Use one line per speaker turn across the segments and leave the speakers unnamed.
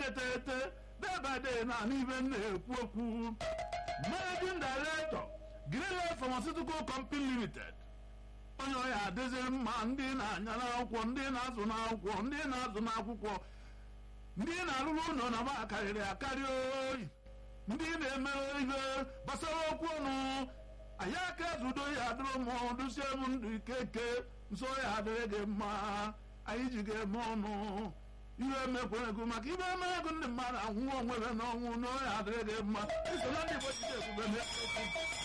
etete debade na n'ibe m na-ekwu okwu managing director greenlight pharmaceutical company limited onye ọya adịziri mma ndị na-anya n'akwụkwọ ndị na-azụ n'akwụkwọ ndị na-azụ n'akwụkwọ ndị na-arụrụ ụlọ na ba karịrị akarị oyi ndị na-eme ihe gbasara okwu ọnụ anyị aka ezudo ya adịrị m dusie m ndụ ikeke nso ya adịrị gị mma anyị ji ga-eme ọnụ ihe emekwere ego maka ibe eme ego ndị mmadụ anwụ onwere n'ọnwụ n'ọya adịrị gị mma iso na ndị Igbo jide ebube n'eziokwu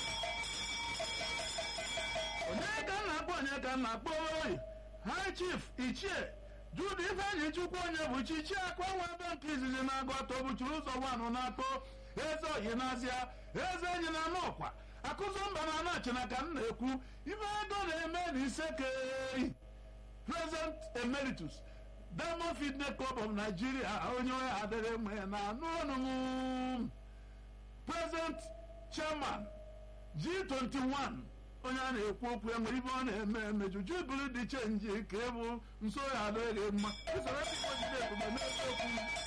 onye ka m na-akpọ onye ka m na-akpọ oyi high chief ichie jude ifeanyi chukwu onye bụ chichi akwa nwa ebe nke izizi na-agụ atọ bụchiri ụzọ nwanụ na-atọ eze oyi n'azịa eze enyi na anọkwa akụzụ mba na anachina ka m na-ekwu ife ego na-eme na isekei present emeritus diamond fitness club of nigeria onye ọya adịrị mma na anụ ọnụ m present chairman g21 onye a na-ekwu okwu ya nwere ibe ọ na-eme emeju jubili dị chenji ka ịbụ nso ya adịghị mma usoro Igbo jide ebube n'eziokwu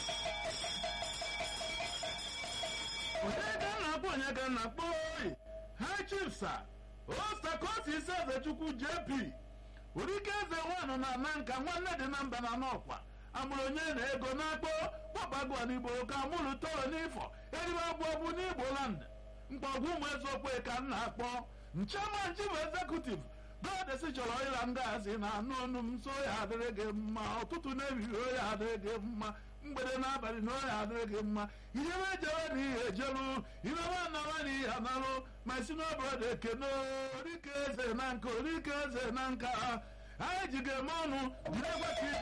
onye ka m na-akpọ onye ka m na-akpọ oyi ha chifsa ostakosi ise eze chukwu jp orike eze nwanụ na ana nka nwanne dị na mba na n'ọkwa amụrụ onye na ego na-akpọ kpọbago n'igbo ka amụrụ toro n'ifọ eribe abụọ bụ n'igbo land mkpọgwụ ụmụ eziokwu ka m na-akpọ nchairman chief executive godesi chọrọ ịra ngazi na anụ ọnụ m so ya adịrị gị mma ụtụtụ na-ebiri oya adịrị gị mma mgbede n'abalị na oya adịrị gị mma ihe mejere na ihe ejeru ihe nwanara na ihe analụ ma si n'obodo ekene orike eze na nka orike eze na nka anyị ji ga-eme ọnụ jide gwa tv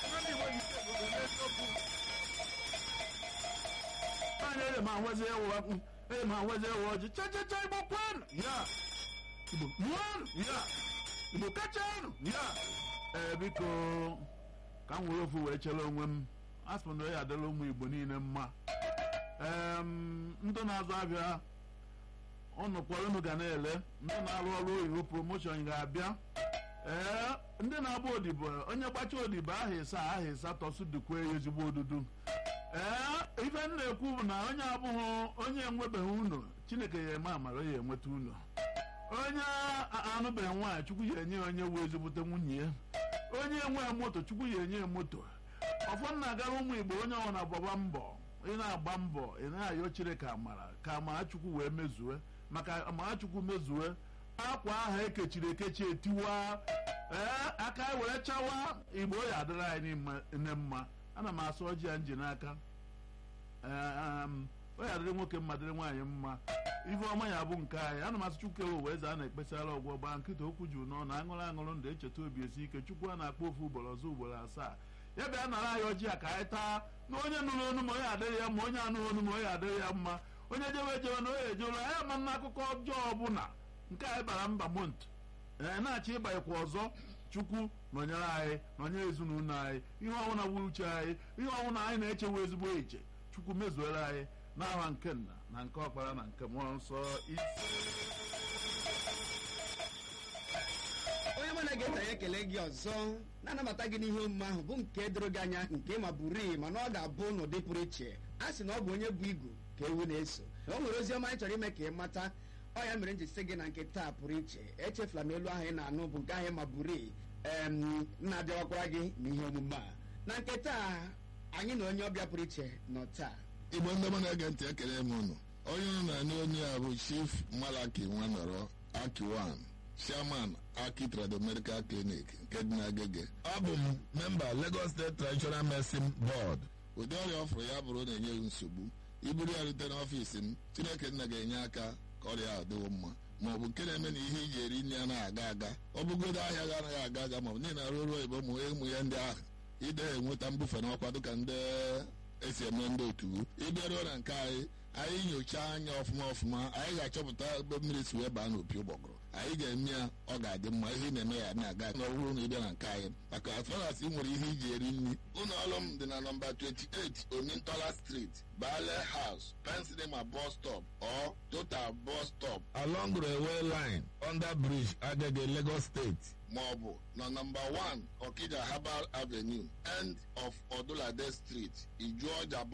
anyị ere ma nwezi ewu ere ma nwezi ewu ọjị chachacha igbo kwanụ ya igbo mụọnụ ya igbo kachanụ ya ee biko ka m were ofu wee chere onwe m asị m na ya adịla ụmụ igbo niile mma ee ndị na-azụ ahịa ụnụ kwara unu ga na-ele ndị na-arụ ọrụ oyibo promoshọn ga-abịa ee ndị na-agba odibo onye gbacha odibo aha ịsa aha ịsa tọsudukwe ya ezigbo odudu ee ife m na-ekwu bụ na onye abụghị onye enwebeghị unu chineke ya eme amara ya enweta unu onye anụbeghị nwaanyị chukwu ya enye ya onye wee ezigbote nwunye ya onye enweghị moto chukwu ya enye ya moto ọfọ na-agara ụmụ igbo onye ọbụla gbaba mbọ ị na-agba mbọ ị na-ayọ chineke amara ka amara chukwu wee mezue maka amara chukwu mezue akwa ahụ ekechiri ekechi etiwa ee aka were chawa igbo ya adịrị anyị nne mma ana m asụ ọjị ya nji n'aka o ya adịrị nwoke mma dịrị nwaanyị mma ife ọma ya bụ nke anyị ana m asụ chukwu ewu wee zaa na-ekpesara ọgwọ gbaa nkịta okwu juru n'ọnụ aṅụrụ aṅụrụ ndụ echeta obi esi ike chukwu a na-akpọ ofu ugboro ọzọ ugboro asaa ya bịa nara anyị ọjị a ka anyị taa na onye nụrụ onu ma onye adịrị ya mma onye anụghị onu ma onye adịrị ya mma onye jewe ejewe na onye ejewela ya ma na akụkọ ọjọọ ọbụla nke anyị bara mba mont ee na-achọ ịbanyekwa ọzọ chukwu nọnyere anyị nọnyere ezinụlọ anyị ihe ọbụla bụ uche anyị ihe ọbụla anyị na-echewe ezigbo eche chukwu mezuere anyị n'aha nke nna na nke ọkpara na nke mmụọ nsọ ise
onye mụ na-ege ntị anyị ekele gị ọzọ na-anabata gị n'ihe omume ahụ bụ nke doro gị anya nke ma bụrii mana ọ ga-abụ n'ụdị pụrụ iche a sị na ọ bụ onye bụ igu ka ewu na-eso o nwere ozi ọma anyị chọrọ ime ka ị mata ọ ya mere m ji sị gị na nke taa pụrụ iche echefula m elu ahụ ị na-anụ bụ nke ahụ ma bụrii em na-abịawakwara gị n'ihe omume a na nke taa anyị na onye ọbịa pụrụ iche nọ taa
igbo ndị mụ na-ege ntị ekele m unu onye unu na-anụ onye a bụ chief malaki nwanọrọ akiwan chairman aki trado medical clinic nke dị n'agege abụ m memba lagos state traditional medicine board ụdị ọrịa ọfụrụ ya bụrụ na-enye gị nsogbu iburu ya rute n'ọfiisi m chineke nna ga-enye aka ka ọrịa ahụ dịwo mma ma ọ bụ nke na-eme na ihe iji eri nri anaghị aga aga ọ bụgodo ahịa ga anaghị aga aga ma ọ bụ niile arụ ọrụ oyibo ma ụmụ ya ndị ahụ ide enweta mbufe n'ọkwa dịka ndị esi eme ndị otu ịbịaruo na nke anyị anyị nyochaa anya ọfụma ọfụma anyị ga-achọpụta ebe mmiri si wee baa n'opi ụgbọgụrụ anyị ga-eme ya ọ ga-adị mma ihe ị na-eme ya na-aga na ọ bụrụ na ịbịa na nke anyị maka as far as ị nwere ihe iji eri nri ụlọ ọrụ m dị na nọmba 28 omintola street bale house pensilema bus stop or total bus stop along railway line under bridge agege lagos state ma ọ bụ na nọmba 1 okija herbal avenue end of odulade street ijuọja